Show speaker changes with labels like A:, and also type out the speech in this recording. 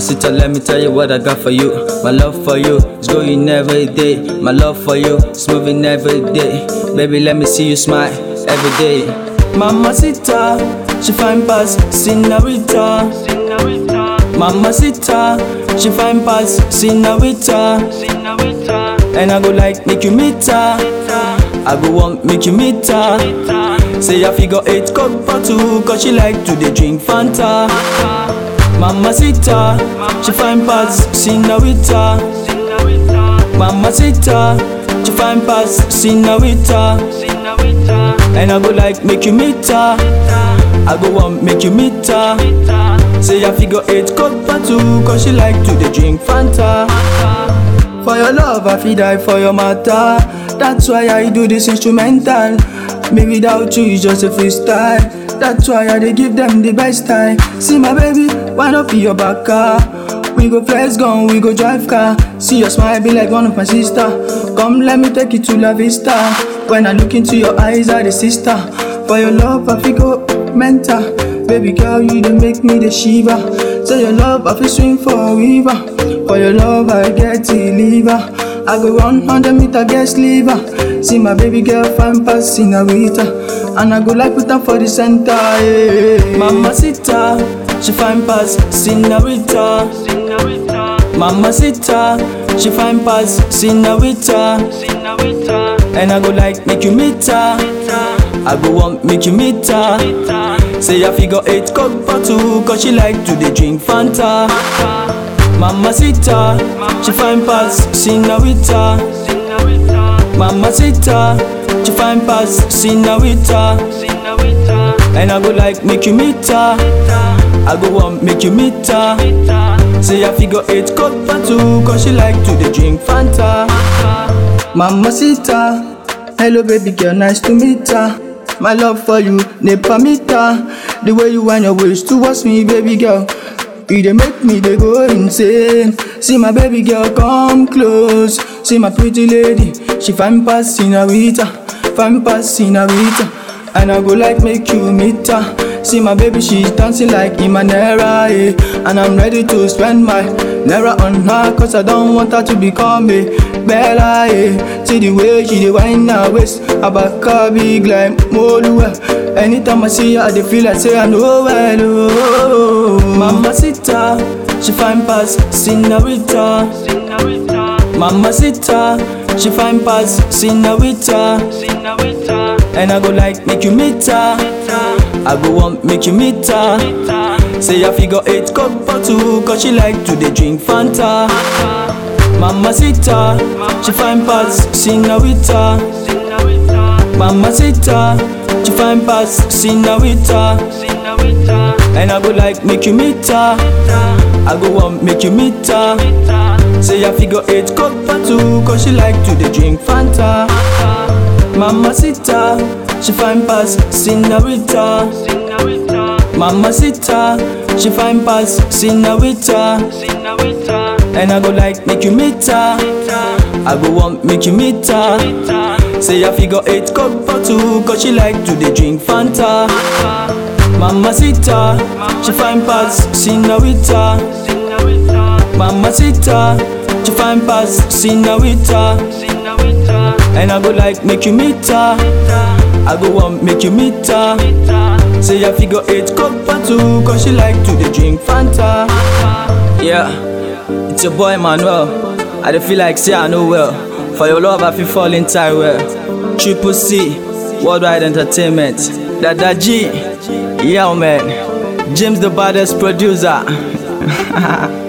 A: sister, let me tell you what I got for you. My love for you is going every day. My love for you is moving every day. Baby, let me see you smile every day. Mama Sita, she fine pass Sinarita. Mama Sita, she fine pass Sinarita. And I go like make you meet her. I go want make you meet her. Say I figure eight cup bottle, cause she like to dey drink Fanta. Mama Sita, she fine pass Sinarita. Mama Sita, she fine pass Sinarita. And I go like make you meet her. I go want make you meet her. Say I figure eight cup bottle, cause she like to dey drink Fanta. For your love, I feel die for your matter. That's why I do this instrumental. Me without you, it's just a freestyle. That's why I dey give them the best time. See my baby, why not be your back car? We go flex gun, we go drive car. See your smile be like one of my sister. Come, let me take you to La Vista. When I look into your eyes, I the sister. For your love, I feel go mental. Baby girl, you dey make me the shiva. Say your love, I feel swing for a river. For your love, I get the liver. I go run 100 meter, get sliver. See my baby girl, fine pass Sinarita. And I go like put her for the center. Yeah. Mama Sita, she fine pass Sinarita. Mama Sita, she fine pass Sinarita. And I go like make you meet her. I go want make you meet her. Say I figure eight cup bottle, cause she like to dey drink Fanta. Mama Sita, she fine pass Sinarita. Mama Sita, she fine pass Sinarita. And I go like make you meet her. I go want make you meet her. Say I figure eight cup bottle, cause she like to dey drink Fanta. Mama Sita, hello baby girl, nice to meet her. My love for you, never meet her. The way you wind your waist towards me, baby girl. You dey make me dey go insane. See my baby girl come close. See my pretty lady, she fine pass Sinarita, fine pass Sinarita. And I go like make you meet her. See my baby, she's dancing like Imanera, eh. And I'm ready to spend my naira on her, cause I don't want her to become a Bella, eh. See the way she dey wind her waist, her back her big like Moluwa. Anytime I see her, I dey feel like say I know well, oh. Mama Sita, she fine pass Sinarita. Mama Sita, she fine pass Sinarita. And I go like make you meet her. I go want make you meet her. Say I figure eight cup bottle, cause she like to dey drink Fanta. Mama Sita, she fine pass Sinarita. Mama Sita, she fine pass Sinarita. And I go like make you meet her. I go want make you meet her. Say I figure eight cup bottle, cause she like to dey drink Fanta. Mama Sita, she fine pass Sinarita. Mama Sita, she fine pass Sinarita. And I go like make you meet her. I go want make you meet her. Say I figure eight cup bottle, cause she like to dey drink Fanta. Mama Sita, she fine pass Sinarita. Mama Sita, she fine pass Sinarita. And I go like make you meet her. I go want make you meet her. Say I figure eight cup bottle, cause she like to dey drink Fanta. Yeah, it's your boy Manuel. I dey feel like say I know well. For your love, I feel fall inside well. Triple C, Worldwide Entertainment. Dada G, yeah man. James the baddest producer.